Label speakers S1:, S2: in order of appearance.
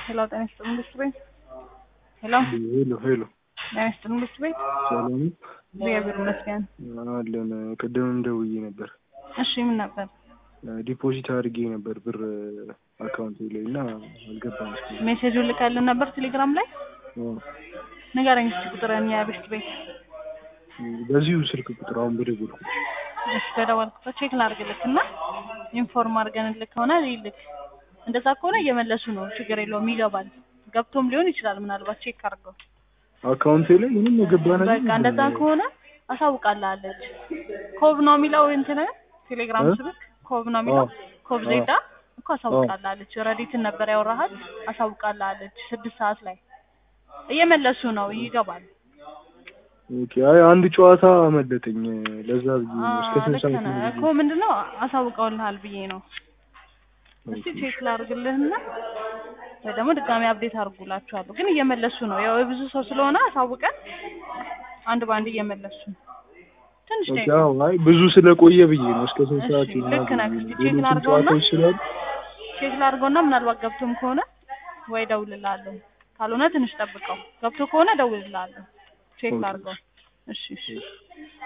S1: ሄሎ ጤና ይስጥልኝ መንግስት ቤት ሄሎ
S2: ሄሎ ሄሎ
S1: ጤና ይስጥልኝ መንግስት ቤት
S2: ሰላም ነው?
S1: እግዚአብሔር ይመስገን
S2: አለን ቅድምም ደውዬ ነበር
S1: እሺ ምን ነበር
S2: ዲፖዚት አድርጌ ነበር ብር አካውንቴ ላይ እና አልገባም እስካሁን።
S1: ሜሴጁን ልካልን ነበር ቴሌግራም ላይ
S2: አዎ።
S1: ንገረኝ እስኪ ቁጥርን የቤስት ቤት
S2: በዚሁ ስልክ ቁጥር አሁን በደወልኩት
S1: እሺ በደወልኩበት ቼክ ላድርግልክ እና ኢንፎርም አድርገንልክ ከሆነ ይልክ እንደዛ ከሆነ እየመለሱ ነው ችግር የለውም ይገባል ገብቶም ሊሆን ይችላል ምናልባት ቼክ አድርገው
S2: አካውንቴ ላይ ምንም የገባ ነገር
S1: በቃ እንደዛ ከሆነ አሳውቃላለች ኮብ ነው የሚለው እንትን ቴሌግራም
S2: እ?
S1: ስልክ ኮብ ነው የሚለው
S2: አዎ።
S1: ኮብ ዜዳ እኮ አሳውቃላለች ረዲትን ነበር ያወራሃት አሳውቃላለች ስድስት ሰዓት ላይ እየመለሱ ነው ይገባል
S2: ኦኬ። አይ አንድ ጨዋታ አመለጠኝ ለዛ ብዬ ነው እስከ
S1: አዎ፣
S2: ስንት
S1: ልክ
S2: ሰዓት
S1: ነህ
S2: ነው
S1: እኮ ምንድነው አሳውቀውልሃል ብዬ ነው እስቲ ቼክ ላድርግልህና ወይ ደግሞ ድጋሚ አፕዴት አድርጉላችኋለሁ ግን እየመለሱ ነው ያው የብዙ ሰው ስለሆነ አሳውቀን አንድ በአንድ እየመለሱ ነው ትንሽ
S2: ኦኬ።
S1: ደቂቃ
S2: አዎ፣ አይ ብዙ ስለቆየ ብዬ ነው እስከ ስንት
S1: እሺ፣
S2: ሰዓት
S1: ልክ
S2: ይሆናል
S1: ነህ።
S2: ብዬ
S1: እስኪ
S2: ነው።
S1: ቼክ
S2: ሌሎችም
S1: ላድርገውና
S2: ጨዋታዎች ስላሉ
S1: ቼክ ላድርገውና ምናልባት ገብቶም ከሆነ ወይ እደውልልሃለሁ ካልሆነ ትንሽ ጠብቀው ገብቶ ከሆነ እደውልልሃለሁ ቼክ
S2: ኦኬ።
S1: ላድርገው እሺ እሺ